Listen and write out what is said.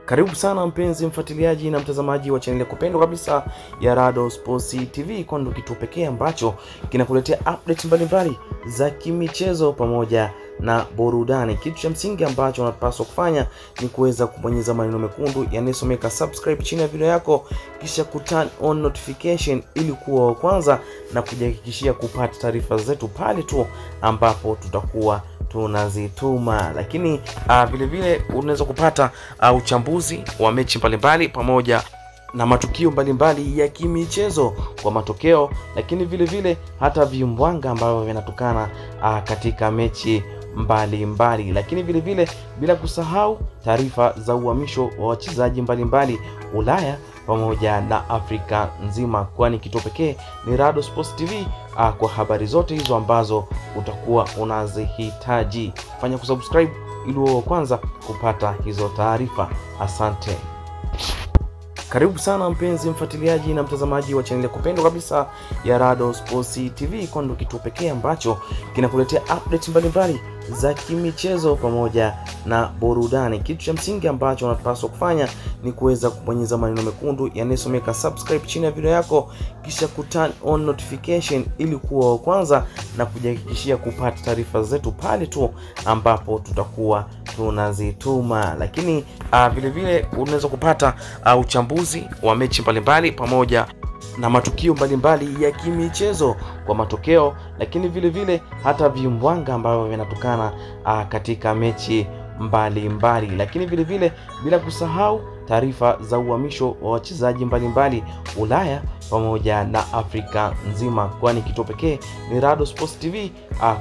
Karibu sana mpenzi mfuatiliaji na mtazamaji wa chaneli ya kupendwa kabisa ya Rado Sports TV, kwani ndio kituo pekee ambacho kinakuletea update mbalimbali za kimichezo pamoja na burudani. Kitu cha msingi ambacho unapaswa kufanya ni kuweza kubonyeza maneno mekundu yanayosomeka subscribe chini ya video yako, kisha ku turn on notification ili kuwa wa kwanza na kujihakikishia kupata taarifa zetu pale tu ambapo tutakuwa tunazituma lakini uh, vile vile unaweza kupata uh, uchambuzi wa mechi mbalimbali pamoja na matukio mbalimbali ya kimichezo kwa matokeo, lakini vile vile hata vimbwanga ambavyo vinatokana uh, katika mechi mbalimbali mbali. Lakini vile vile bila kusahau taarifa za uhamisho wa wachezaji mbalimbali Ulaya pamoja na Afrika nzima, kwani kituo pekee ni Rado Sports TV uh, kwa habari zote hizo ambazo utakuwa unazihitaji. Fanya kusubscribe ili uwe wa kwanza kupata hizo taarifa. Asante. Karibu sana mpenzi mfuatiliaji na mtazamaji wa chaneli ya kupendwa kabisa ya Rado Sports TV, kwani ndio kituo pekee ambacho kinakuletea update mbalimbali za kimichezo pamoja na burudani. Kitu cha msingi ambacho unapaswa kufanya ni kuweza kubonyeza maneno mekundu yanayosomeka subscribe chini ya video yako, kisha ku turn on notification ili kuwa wa kwanza na kujihakikishia kupata taarifa zetu pale tu ambapo tutakuwa tunazituma. Lakini uh, vile vile unaweza kupata uh, uchambuzi wa mechi mbalimbali pamoja na matukio mbalimbali ya kimichezo kwa matokeo, lakini vile vile hata vimbwanga ambavyo vinatokana uh, katika mechi mbalimbali mbali. Lakini vile vile bila kusahau taarifa za uhamisho wa wachezaji mbalimbali Ulaya pamoja na Afrika nzima, kwani kituo pekee ni Rado Sports TV uh,